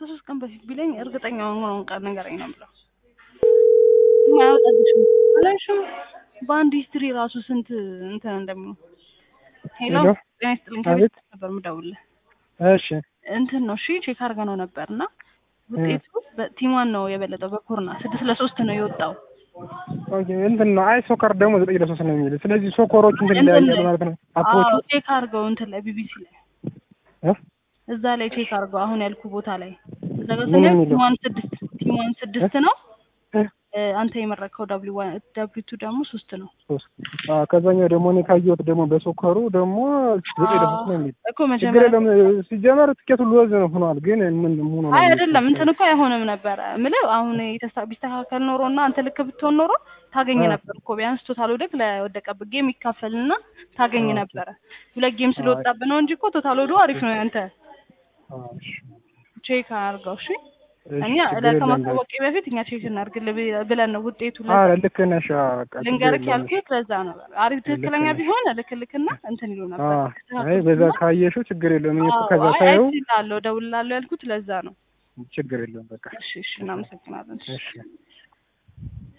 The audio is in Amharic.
ከሶስት ቀን በፊት ቢለኝ እርግጠኛ ሆነውን ቀን ንገረኝ ነው የምለው። ማያወጣልሽም አላልሽም? በአንድ ሂስትሪ ራሱ ስንት እንትን እንደሚሆን ሄሎ ሄሎ። ጤና ይስጥልኝ አቤት። ከቤት ነበር የምደውልልህ እሺ እንትን ነው እሺ ቼክ አድርገ ነው ነበር እና ውጤቱ በቲሟን ነው የበለጠው በኮርና ስድስት ለሶስት ነው የወጣው ኦኬ እንትን ነው። አይ ሶከር ደግሞ ዘጠኝ ለሶስት ነው የሚል ስለዚህ ሶከሮቹ እንትን እንትን ይለያያሉ ላይ- ማለት ነው። አዎ አፕሮቹ ቼክ አድርገው እንትን ላይ ቢቢሲ ላይ እ? እዛ ላይ ቼክ አድርገው አሁን ያልኩ ቦታ ላይ እዛ ጋር ምን ስናየው የሚለው? ቲሟን ስድስት ቲሟን ስድስት ነው እ? እ፣ አንተ የመረከው ዳብሊው ዋን ዳብሊው ቱ ደግሞ ሶስት ነው ሶስት አዎ ከዛኛው ደግሞ እኔ ካየሁት ደግሞ በሶከሩ ደግሞ ዘጠኝ ለሶስት ነው የሚል እኮ ችግር መጀመሪያ የለም። ሲጀመር ትኬቱ ሎዝ ነው ሆኗል። ግን ምን ሆኖ ነው አይ የሚል አይደለም እንትን እኮ አይሆንም ነበረ ምልህ አሁን የተሳ- ቢስተካከል ኖሮ እና አንተ ልክ ብትሆን ኖሮ ታገኝ አ። ነበር እኮ ቢያንስ ቶታል ወደቅ ለወደቀበት ጌም ይካፈልና ታገኝ ኦኬ። ነበረ ሁለት ጌም ስለወጣብህ ነው እንጂ እኮ ቶታል ወዶ አሪፍ ነው ያንተ አዎ፣ እሺ። ቼክ አድርገው እሺ እሺ፣ እኛ ችግር የለም። ከማሳወቂ በፊት እኛ ቼክ እናድርግልህ ብ- ብለን ነው ውጤቱ አረ ለዛ ልክ ነሽ። አዎ፣ በቃ ችግር ልንገርክ የለም። ያልኩት ለዛ ነው አሪፍ ትክክለኛ ነሽ። ቢሆን ልክ ልክና እንትን ይሉ ነበር አዎ፣ አይ በዛ ካየሽው ችግር የለም። እኔ እኮ ከዛ አይ ሳየው አይችላለሁ ደውልላለሁ ያልኩት ለዛ ነው ችግር የለም። በቃ እሺ እሺ እናመሰግናለን እሺ እሺ